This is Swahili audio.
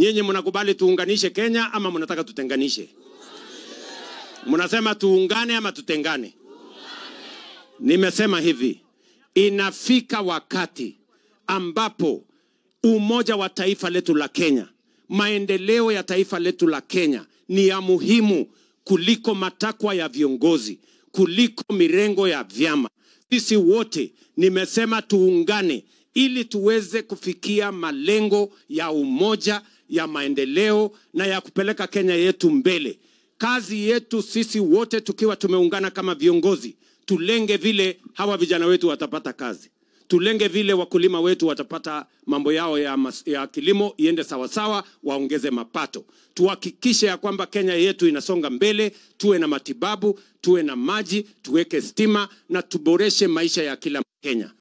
Nyinyi mnakubali tuunganishe Kenya ama mnataka tutenganishe? Mnasema tuungane ama tutengane? Nimesema hivi, inafika wakati ambapo umoja wa taifa letu la Kenya, maendeleo ya taifa letu la Kenya ni ya muhimu kuliko matakwa ya viongozi, kuliko mirengo ya vyama. Sisi wote nimesema tuungane ili tuweze kufikia malengo ya umoja, ya maendeleo na ya kupeleka Kenya yetu mbele. Kazi yetu sisi wote tukiwa tumeungana kama viongozi, tulenge vile hawa vijana wetu watapata kazi tulenge vile wakulima wetu watapata mambo yao ya, mas, ya kilimo iende sawasawa, waongeze mapato. Tuhakikishe ya kwamba Kenya yetu inasonga mbele, tuwe na matibabu, tuwe na maji, tuweke stima na tuboreshe maisha ya kila Mkenya.